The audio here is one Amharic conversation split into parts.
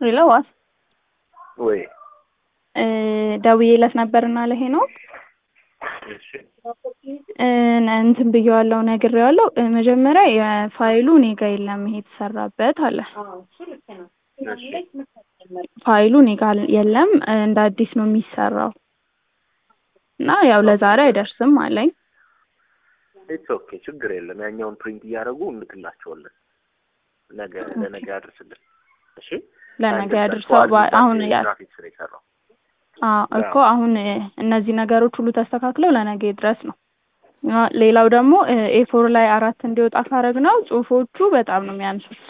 ሄሎ ዋስ ወይ እ ደውዬለት ነበርና ለሄኖክ እሺ እ እንትን ብዬዋለሁ ነግሬዋለሁ። እ መጀመሪያ የፋይሉ እኔ ጋ የለም ይሄ የተሰራበት አለ። እሺ ፋይሉ እኔ ጋ የለም እ እንደ አዲስ ነው የሚሰራው እና ያው ለዛሬ አይደርስም አለኝ። ኢትስ ኦኬ ችግር የለም። ያኛውን ፕሪንት እያደረጉ እንልክላቸዋለን። ነገ ለነገ ያድርስልን። እሺ ለነገ ያድርሰው። ባ- አሁን ያ ግራፊክስ ነው የሰራው። አዎ እኮ አሁን እ እነዚህ ነገሮች ሁሉ ተስተካክለው ለነገ ድረስ ነው። አ ሌላው ደግሞ ኤፎር ላይ አራት እንዲወጣ ካረግነው ጽሁፎቹ በጣም ነው የሚያንሱት።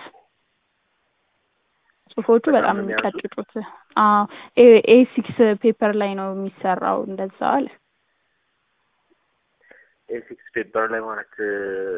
ጽሁፎቹ በጣም በጣም ነው ነው የሚያንሱት? የሚቀጭጩት። አዎ ኤ ኤ ሲክስ ፔፐር ላይ ነው የሚሰራው እንደዛ አለ። ኤሲክስ ፔፐር ላይ ማለት እ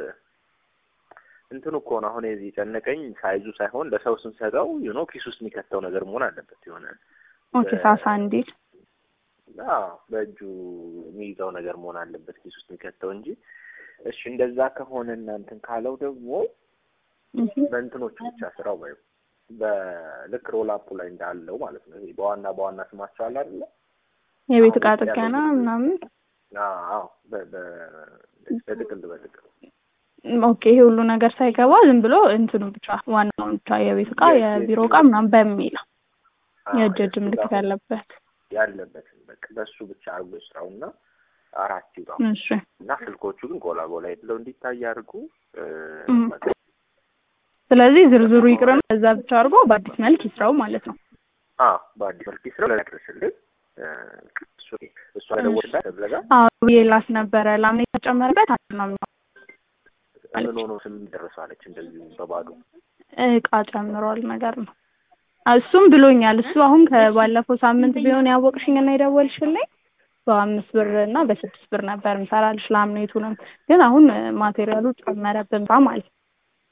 እንትኑ እኮ ነው አሁን የዚህ የጨነቀኝ ሳይዙ ሳይሆን ለሰው ስንሰጠው ዩ ኖ ኪስ ውስጥ የሚከተው ነገር መሆን አለበት የሆነ ኦኬ ሳሳ እንዲል አዎ በእጁ የሚይዘው ነገር መሆን አለበት ኪስ ውስጥ የሚከተው እንጂ እሺ እንደዛ ከሆነ እናንትን ካለው ደግሞ እህ በእንትኖቹ ብቻ ስራው ወይ በልክ ሮል አፑ ላይ እንዳለው ማለት ነው። ይሄ በዋና በዋና ስማቸው አለ አይደለ? የቤት እቃ አሁን ጥገና ያለው ምናምን አዎ በ- በ- በጥቅል በጥቅል ኦኬ ይሄ ሁሉ ነገር ሳይገባ ዝም ብሎ እንትኑ ብቻ ዋናውን ብቻ የቤት እቃ የእጅ- የቢሮ የእጅ እቃ ምናምን በሚለው አዎ፣ የእጅ እጅ የእሱ ምልክት ጋር ያለበት ያለበትን በቃ በሱ ብቻ አርጎ ስራውና አራት ይውጣው እሺ እና ስልኮቹ ግን ጎላ ጎላ ብለው እንዲታይ አድርጉ። እ፣ እም። በቃ ስለዚህ ዝርዝሩ ይቅርና እዛ ብቻ አድርጎ በአዲስ መልክ ይስራው ማለት ነው። አዎ በአዲስ መልክ ስራ ለድረስልን እሱ እሷ ደወልላት ተብለጋ አዎ ብዬላት ነበረ ላምኔ የተጨመረበት አንድ ነው የሚሆነው። ምን ሆኖ ስም ደረሳለች እንደዚሁ በባዶ እቃ ጨምሯል ነገር ነው። እሱም ብሎኛል። እሱ አሁን ከባለፈው ሳምንት ቢሆን ያወቅሽኝ እና የደወልሽልኝ በአምስት ብር እና በስድስት ብር ነበር ምሰራልሽ ላምኔቱንም ግን አሁን ማቴሪያሉ ጨመረብን ባ ማለት ነው።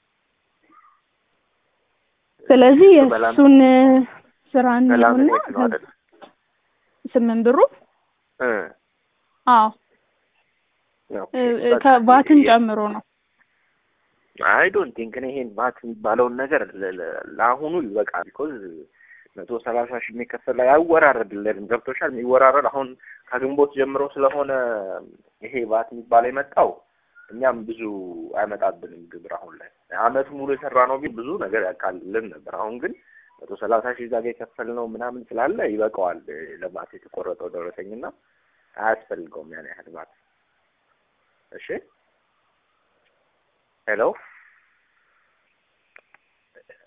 ስለዚህ እሱ በላም- የእሱን ስራ እንየውና በላምኔት ነው አይደል? ስምንት ብሩ እ፣ አዎ ያው እ- ከባትን ጨምሮ ነው። አይ ዶንት ቲንክ እኔ ይሄን ባት የሚባለውን ነገር ለ- ለ- ለአሁኑ ይበቃል። ቢኮዝ መቶ ሰላሳ ሺህ የሚከፈል ላይ አይወራረድልንም። ገብቶሻል? የሚወራረድ አሁን ከግንቦት ጀምሮ ስለሆነ ይሄ ባት የሚባለው የመጣው እኛም ብዙ አይመጣብንም ግብር አሁን ላይ አመቱ ሙሉ የሰራ ነው ቢል ብዙ ነገር ያቃልልን ነበር። አሁን ግን መቶ ሰላሳ ሺህ ዛጋ የከፈልነው ምናምን ስላለ ይበቃዋል ለባት የተቆረጠው ደረሰኝና አያስፈልገውም ያን ያህል ባት። እሺ ሄሎ